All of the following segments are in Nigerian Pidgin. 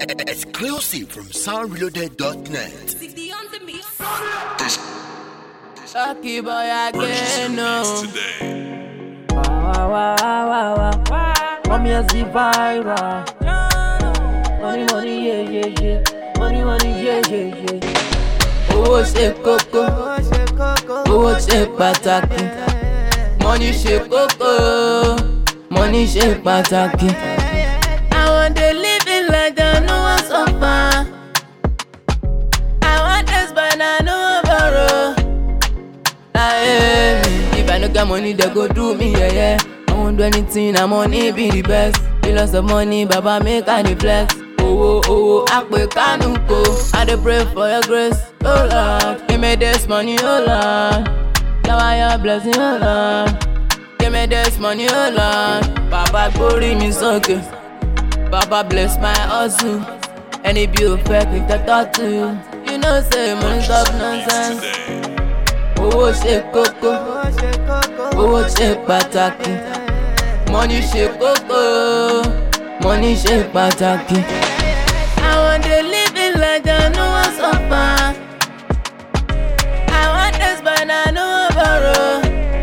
Exclusive from soundreloaded.net. Lucky boy again, no. Wow, wow, wow, wow, wow. Come here, see viral. Money, money, yeah, yeah, yeah. Money, money, yeah, yeah, yeah. Owó ṣe kókó, owó ṣe pàtàkì. Money ṣe kókó, money ṣe pàtàkì. I want to live it like that, no one suffer. I want this but I no borrow. Aye, me. If I no get money, they go do me, yeah, yeah. I won't do anything, I'm money be the best. Billions of money, Baba make I dey flex. Owó owó àpè kánú kò. I dey pray for your grace, oh Lord. Give me this money, oh Lord. Shower your blessing, oh Lord. Give me this money, oh Lord. Baba gbórí mi sókè. Baba bless my hustle. Ẹni bí o fẹ́ kí n tẹ́tọ́ tu. You know say money stop nonsense. Owó ṣe kókó, owó ṣe pàtàkì. Money ṣe kókó, money ṣe pàtàkì. I wan dey live it like that, no wan suffer. I want this but I no wan borrow.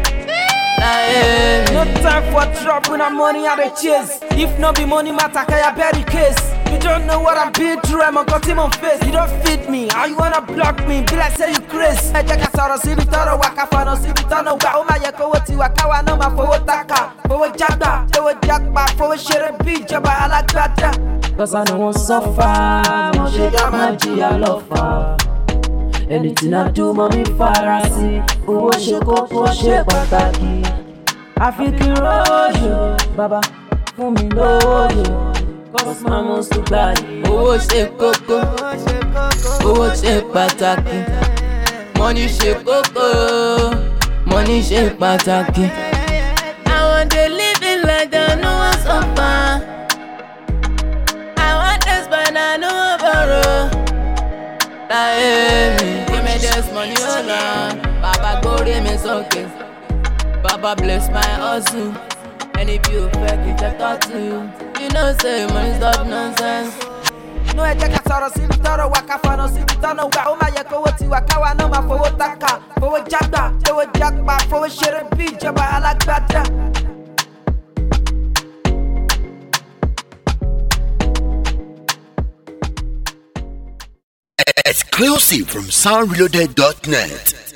Láyé No mi. time for trouble, na money I dey chase. If no be money matter, can you bury case? You don't know what I'm been through, I'm got him on face. You don't feed me, how you wanna block me? Be like say you crazy. Ẹ jẹ́ ká sọ̀rọ̀ síbi tọ́rọ̀ wá ká fọ̀nà síbi tọ́nà gbà. Ó máa yẹ kówó tiwa káwa náà máa fowó tákà. Fowó jágbà, fowó jágbà, fowó ṣeré bí ìjọba alágbádá. Cause I no wan suffer, mo ṣe dá máa jìyà lọ́fà. Anything I do, mommy fara sí. Owó ṣe kókó ṣe pàtàkì. Àfi kí n rọ́ọ̀yò, bàbá fún mi lóòyò. Cause my must to gbà yìí. Owó ṣe kókó, owó ṣe pàtàkì. Money ṣe kókó, money ṣe pàtàkì. I wan dey live it like that, no wan suffer. I want this but I no wan borrow. Láyé mi, give me this money, oh Lord. Bàbá gbórí mi sókè. Baba bless my hustle. Ẹni bí o fẹ́ kí n jẹ́ tọ́tù. You know say money stop nonsense. Inú ẹ jẹ́ ká sọ̀rọ̀ síbi tọ́rọ̀ wá ká fọ̀nà síbi tọ́nà gbà. Ó máa yẹ kówó tiwa káwa náà máa fowó tákà. Fowó jágbà, fowó jágbà, fowó ṣeré bí ìjọba alágbádá. Exclusive from soundreloaded.net.